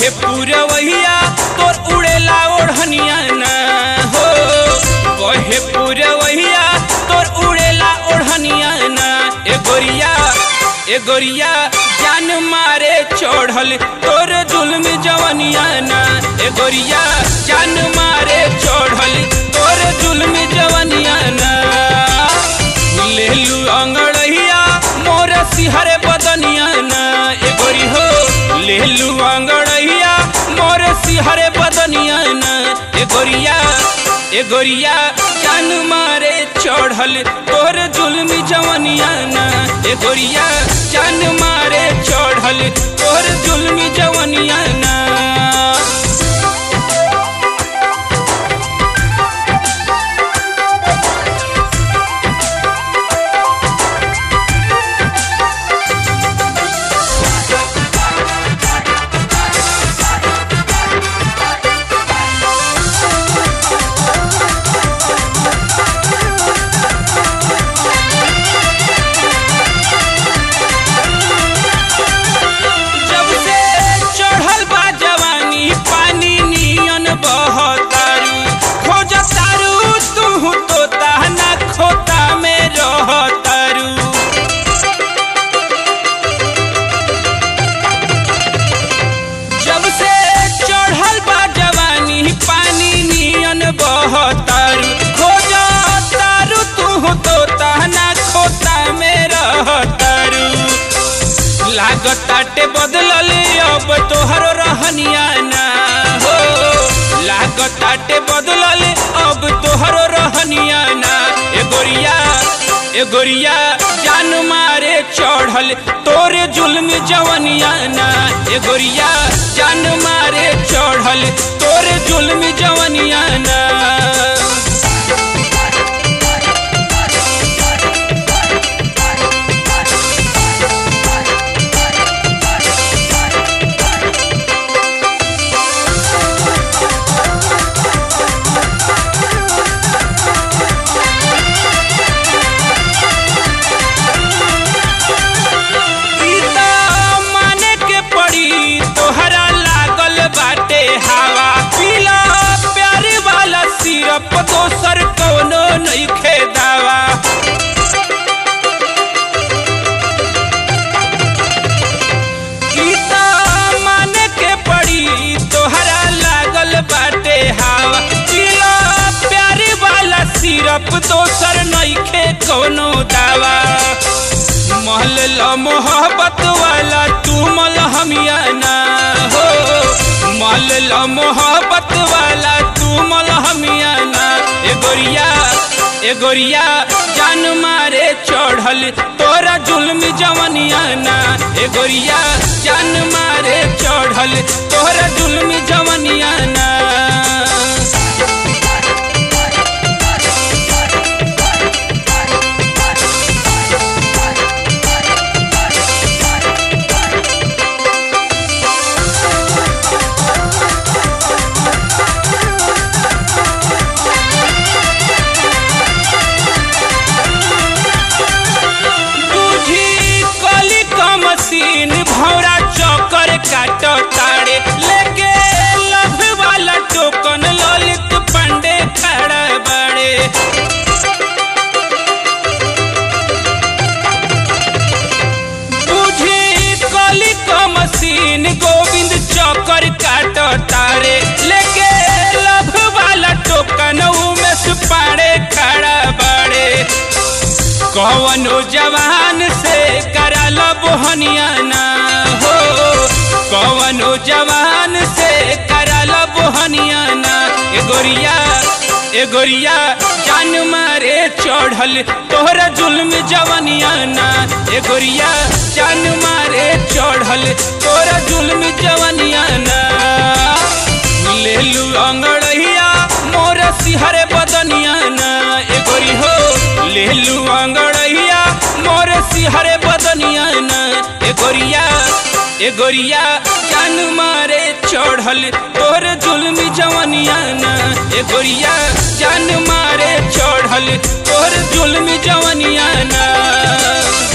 कहे पूरवैया तोर उड़ेला ओढ़निया ना हो कहे पूरवैया तोर उड़ेला ओढ़निया ना ए गोरिया ए गोरिया जान मारे चढ़ल तोर जुल्म जवनिया ना ए गोरिया जान मारे चढ़ल तोर जुल्म जवनिया ना लेलू अंगड़ैया मोर सिहर बदनिया ना ए गोरी हो लेलू अंगड़ैया मोर सिहर बदनिया ना ए गोरिया ए गोरिया जान मारे चढ़ल तोर जुल्मी जवनिया ना ए गोरिया जान मारे चढ़ल तोर जुल्मी जवनिया ना जब से चढ़ल बा जवानी पानी नियन बहतारू खोजतारू तू तोता ना खोता में रहतारू जब से चढ़ल बा जवानी पानी नियन बहतारू खोजतारू तू तोता ना खोता में रहतारू लागताटे बदलल अब तोहरो रहनिया ना हो लागताटे बदलल अब तोहरो रहनिया ना ए गोरिया ए गोरिया जान मारे चढ़ल तोरे जुल्म जवनिया ना ए गोरिया जान मारे चढ़ल तोरे जुल्म जवनिया ना सीता माने के पड़ी तोहरा लागल बाटे हवा पीला प्यार वाला सिरप दोसर कोनो नइखे दावा सीता माने के पड़ी तोहरा लागल बाटे हवा पीला प्यार वाला सिरप दोसर नइखे कोनो दावा महल ल मोहब्बत वाला तू मल हमिया ना हो महल ल मोहब्बत वाला तू मल हमिया ना ए गोरिया ए गोरिया जान मारे चढ़ल तोरा जुल्म जवनिया ना ए गोरिया जान मारे चढ़ल तोरा जुल्म जवनिया ना तुझी कली का मशीन भौरा चौकर काट ताड़े लेके लभ वाला टोकन ललित पंडे खड़ा बड़े तुझी कली का मशीन गोविंद चौकर काट तारे लेके लभ वाला टोकन उमेश पाड़े खड़ा बड़े कवनो जवान से करल बोहनिया ना हो कवनो जवान से करल बोहनिया ना ए गोरिया ए गोरिया जान मारे चढ़ल तोहरा जुल्म जवनिया ना ए गोरिया जान मारे चढ़ल तोहरा जुल्म जवनिया ना लेलू अंगड़ैया मोर सिहर बदनिया ना ए गोरी हो लेलू अंगड़ैया मोर सिहर बदनिया ना ए गोरिया ए गोरिया जान मारे चढ़ल तोर जुल्म जवनिया ना ए गोरिया जान मारे चढ़ल तोर जुल्म जवनिया ना